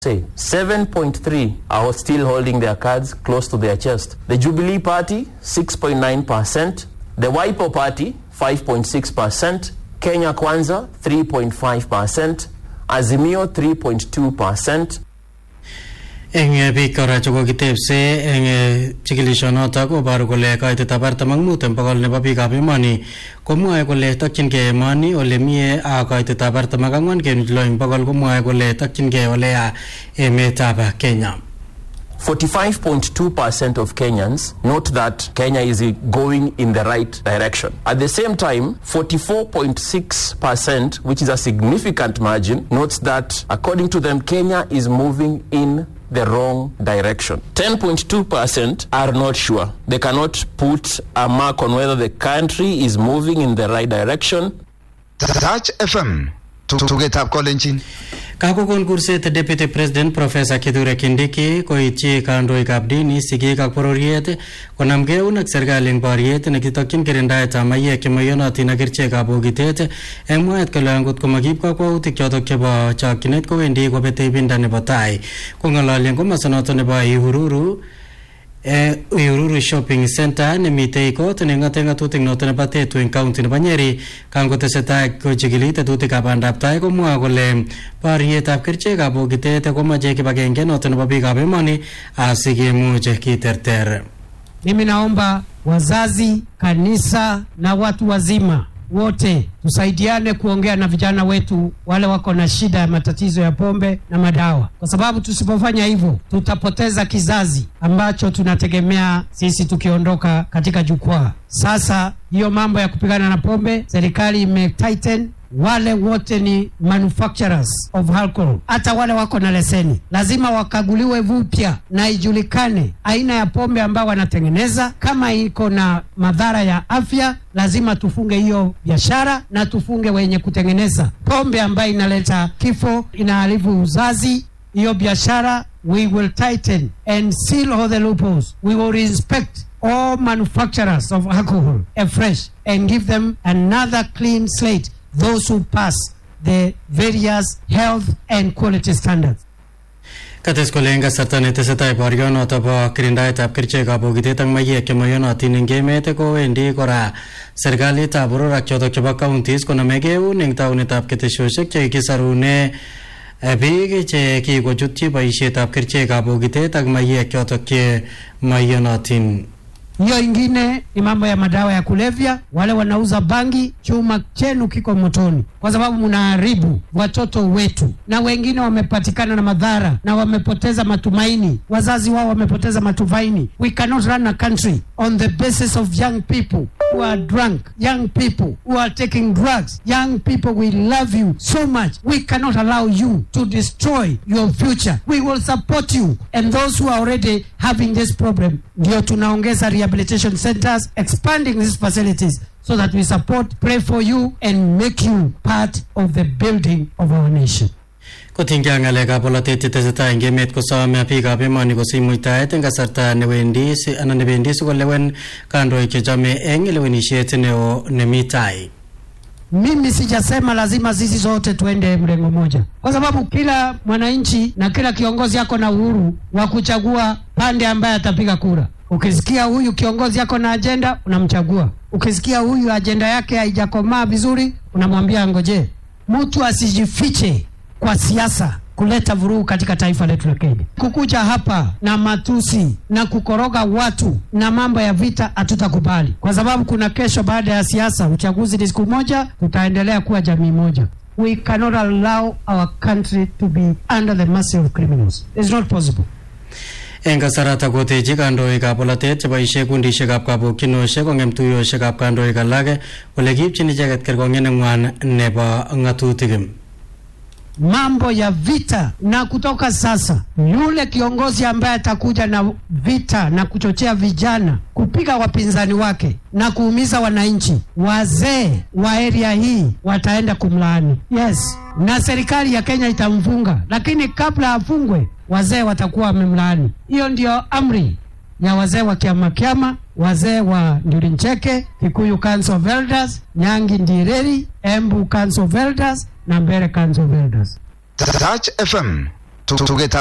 say 7.3 are still holding their cards close to their chest. The Jubilee Party 6.9%, the Wipo Party 5.6%, Kenya Kwanza 3.5%, Azimio 3.2%. eng biik kora chekokitebse eng chikilishonotok koboru kole kaitetab artam ak mut eng bokol nebo biikab emoni komwoe kole tokchingei emoni ole mie ak kaitetab artam ak ang'wan kenuch lo eng bokol komwoe kole tokchingei ole ya emetab Kenya. 45.2% of Kenyans note that Kenya is going in the right direction. At the same time, 44.6%, which is a significant margin, notes that according to them, Kenya is moving in the wrong direction. 10.2% are not sure. They cannot put a mark on whether the country is moving in the right direction. Touch FM tugetab kolenjin Kakokon kurset Deputy President Professor Kithure Kindiki koityi kandoikab dini, sigik ak bororiet konamgei eun ak serikali eng boriet nekitokyin kirindaetab maiyek chemayonotin ak kerichekab bokitet eng mwaet kole angot komakiib kakwautik chotok chebo chokchinet kowendi kobete ibinda nebo tai kong'ololi eng komosonoto nebo Ihururu Eh, Uhuru Shopping Center nemitei kot neng'ate ng'atutik noto nebo Tetu eng county nebo Nyeri kangotesetai kochikili tetutikab bandab tai komwoe kole borietab kerichekab bokitet komache kibagenge noto nebo biikab emoni asikemuch kiterter. Mimi naomba wazazi, kanisa na watu wazima wote tusaidiane kuongea na vijana wetu wale wako na shida ya matatizo ya pombe na madawa, kwa sababu tusipofanya hivyo tutapoteza kizazi ambacho tunategemea sisi tukiondoka katika jukwaa. Sasa hiyo mambo ya kupigana na pombe, serikali ime tighten wale wote ni manufacturers of alcohol, hata wale wako na leseni lazima wakaguliwe vupya na ijulikane aina ya pombe ambayo wanatengeneza. Kama iko na madhara ya afya, lazima tufunge hiyo biashara na tufunge wenye kutengeneza pombe ambayo inaleta kifo, inaharibu uzazi. Hiyo biashara we will tighten and seal all the loopholes. We will inspect all manufacturers of alcohol afresh and give them another clean slate those who pass the various health and quality standards. Kates kole eng kasarta netesetai borionoto bo kirindaetab kerichekab bokitet ak maiyek chemayonotin eng emet kowendi kora serikalitab boror ak chotok chebo counties konamegei eun eng taunetab keteshoshek chekikisarune biik che kikochutyi boisietab kerichekab bokitet ak maiyek chotok che mayonotin. Hiyo ingine ni mambo ya madawa ya kulevya. Wale wanauza bangi, chuma chenu kiko motoni, kwa sababu mnaharibu watoto wetu, na wengine wamepatikana na madhara na wamepoteza matumaini, wazazi wao wamepoteza matumaini. We cannot run a country on the basis of young people who are drunk, young people who are taking drugs, young people. We love you so much. We cannot allow you to destroy your future. We will support you and those who are already having this problem. Ndio tunaongeza rehabilitation centers, expanding these facilities so that we support, pray for you and make you part of the building of our nation. kotinygei ak ng'alekab bolotet chetesetai eng emet kosome biikab emoni kosich muitaet eng kasarta newendi si- anan nebendi sikolewen kandoik chechome eng lewenisiet neo nemi tai Mimi sijasema lazima sisi zote tuende mrengo moja, kwa sababu kila mwananchi na kila kiongozi ako na uhuru wa kuchagua pande ambaye atapiga kura. Ukisikia huyu kiongozi ako na ajenda, unamchagua. Ukisikia huyu ajenda yake haijakomaa vizuri, unamwambia ngoje. Mtu asijifiche kwa siasa kuleta vurugu katika taifa letu la Kenya. Kukuja hapa na matusi na kukoroga watu na mambo ya vita hatutakubali, kwa sababu kuna kesho baada ya siasa, uchaguzi ni siku moja, tutaendelea kuwa jamii moja. We cannot allow our country to be under the mercy of criminals. It's not possible. eng kasarata kotechi kandoikab bolotet cheboisie kundisiekab kabokyinoshek kong'em tuiyoshekab kandoik alak kole kiipchin icheket kerkong'et neng'wan nebo ng'atutik mambo ya vita na kutoka sasa, yule kiongozi ambaye atakuja na vita na kuchochea vijana kupiga wapinzani wake na kuumiza wananchi, wazee wa area hii wataenda kumlaani. Yes, na serikali ya Kenya itamfunga, lakini kabla afungwe, wazee watakuwa wamemlaani. Hiyo ndio amri ya wazee wa kiama kiama, wazee wa Ndirincheke, Kikuyu Council of Elders, Nyangi Ndireri, Embu Council of Elders na Mbere Council of Elders. Touch FM tugetab